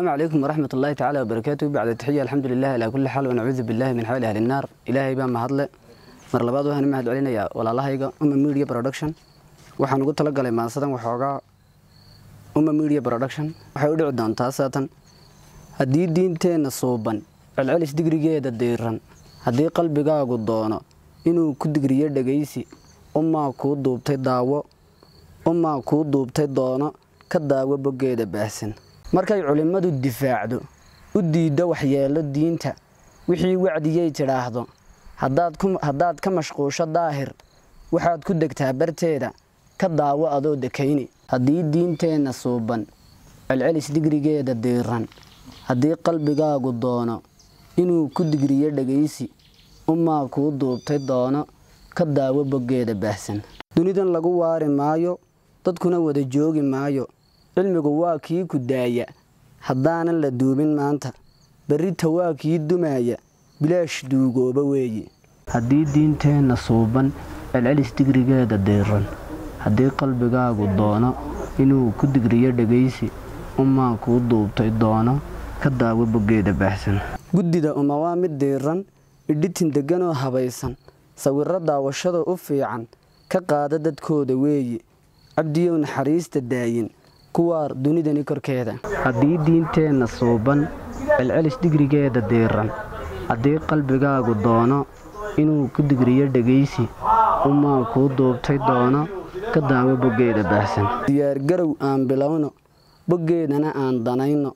السلام عليكم ورحمة الله تعالى وبركاته بعد التحية الحمد لله على كل حال ونعوذ بالله من حال أهل النار إلهي بان مهدله mar labaad waxaan mahad celinayaa walaalahayga uma media production waxaan ugu talagalay maasadan waxoogaa uma media production waxay u dhici doontaa saatan haddii diinteenna suuban celcelis digrigeeda diiran haddii qalbigaagu doono inuu ku digriyo dhegaysi umaa kuu duubtay daawo umaa kuu duubtay doono ka daawo boggeeda baahsan markay culimmadu difaacdo u diiddo waxyeello diinta wixii wacdigay tidhaahdo haddaad ka mashquusho daahir waxaad ku degtaa barteeda ka daawo adoo dekayni haddii diinteenna suuban celcelis digrigeeda diiran haddii qalbigaagu doono inuu ku digriyo dhegaysi umaa kuu duubtay doono ka daawo boggeeda baahsan dunidan lagu waari maayo dadkuna wada joogi maayo cilmigu waa kii ku daaya haddaanan la duubin maanta berrita waa kii dumaaya bilaash duugooba weeye haddii diinteenna suuban celcelis digrigeeda diiran haddii qalbigaagu doono inuu ku digriyo dhegaysi umaa kuu duubtay doono ka daawo boggeeda baahsan guddida uma waa mid diiran idhitin degganoo habaysan sawirro daawashada u fiican ka qaada dadkooda weeye cabdiyow naxariista daayin kuwaar dunidani korkeeda haddii diinteenna suuban celcelis digrigeeda diiran haddii qalbigaagu doono inuu ku digriyo dhegaysi umaa kuu duubtay doono ka daawo boggeeda baahsan diyaargarow aan bilowno boggeedana aan danayno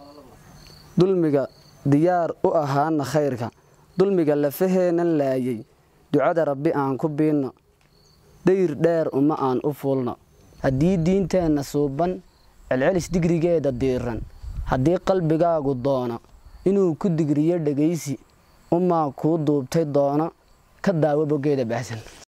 dulmiga diyaar u ahaana khayrka dulmiga lafaheennan laayay ducada rabbi aan ku biinno dayr dheer uma aan u fuulno haddii diinteenna suuban celcelis digrigeeda diiran haddii qalbigaagu doono inuu ku digriyo dhegaysi umaa kuu duubtay doono ka daawo boggeeda baahsan